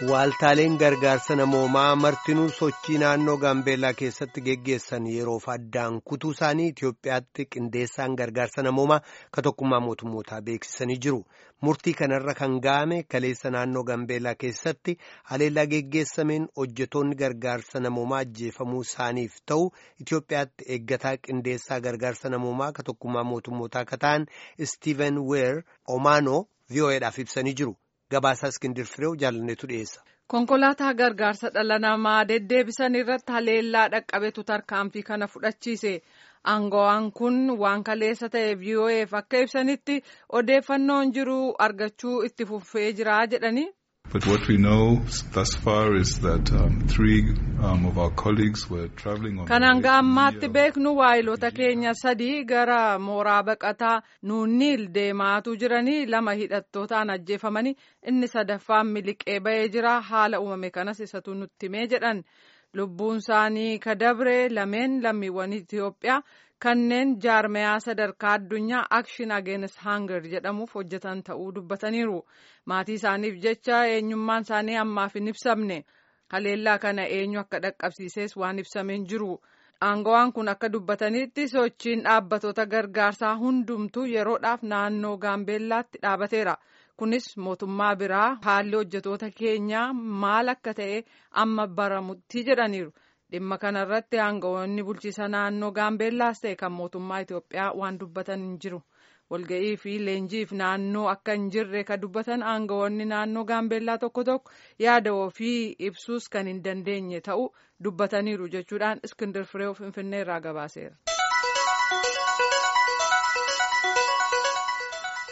Waaltaaleen gargaarsa namoomaa martinuu sochii naannoo Gaambeellaa keessatti geggeessan yeroof addaan kutuu isaanii Itoophiyaatti qindeessaan gargaarsa namoomaa ka tokkummaa mootummootaa beeksisanii jiru. Murtii kanarra kan ga'ame kaleessa naannoo Gaambeellaa keessatti haleellaa geggeessameen hojjetoonni gargaarsa namoomaa ajjeefamuu isaaniif ta'u Itoophiyaatti eeggataa qindeessaa gargaarsa namoomaa ka tokkummaa mootummootaa ka ta'an Istiiven Weer Omaanoo VOAdhaaf ibsanii jiru. Gabaasaa Iskindir Fireew jaalanneetu dhiyeessa. Konkolaataa gargaarsa dhala namaa deddeebisan irratti haleellaa dhaqqabetu tarkaanfii kana fudhachiise. Aangawaan kun waan kaleessa ta'e VOAf akka ibsanitti odeeffannoon jiru argachuu itti fufee jira jedhani. But what we know thus far is that um, three um, of our colleagues were traveling on Kan hanga ammaatti beeknu waayilota keenya sadii gara mooraa baqataa nuunniil deemaatu jiranii lama hidhattootaan ajjeefamanii inni sadaffaan miliqee ba'ee jira haala uumame kanas isatu nutti himee jedhan lubbuun isaanii kadabre lameen lammiiwwan Itoophiyaa kanneen jaarmayaa sadarkaa addunyaa akshin against hunger jedhamuuf hojjetan ta'uu dubbataniiru maatii isaaniif jecha eenyummaan isaanii ammaaf hin ibsamne haleellaa kana eenyu akka dhaqqabsiises waan ibsameen jiru aangawaan kun akka dubbatanitti sochiin dhaabbatoota gargaarsaa hundumtuu yeroodhaaf naannoo gaambeellaatti dhaabateera kunis mootummaa biraa haalli hojjetoota keenyaa maal akka ta'e amma baramutti jedhaniiru. dhimma kanarratti aangawoonni bulchiisa naannoo gaambeellaas ta'e kan mootummaa Itoophiyaa waan dubbatan hin jiru walga'ii fi leenjiif naannoo akka hin jirre kan dubbatan aangawoonni naannoo gaambeellaa tokko tokko yaada ofii ibsuus kan hin dandeenye ta'uu dubbataniiru jechuudhaan iskindir firee finfinnee irraa gabaaseera.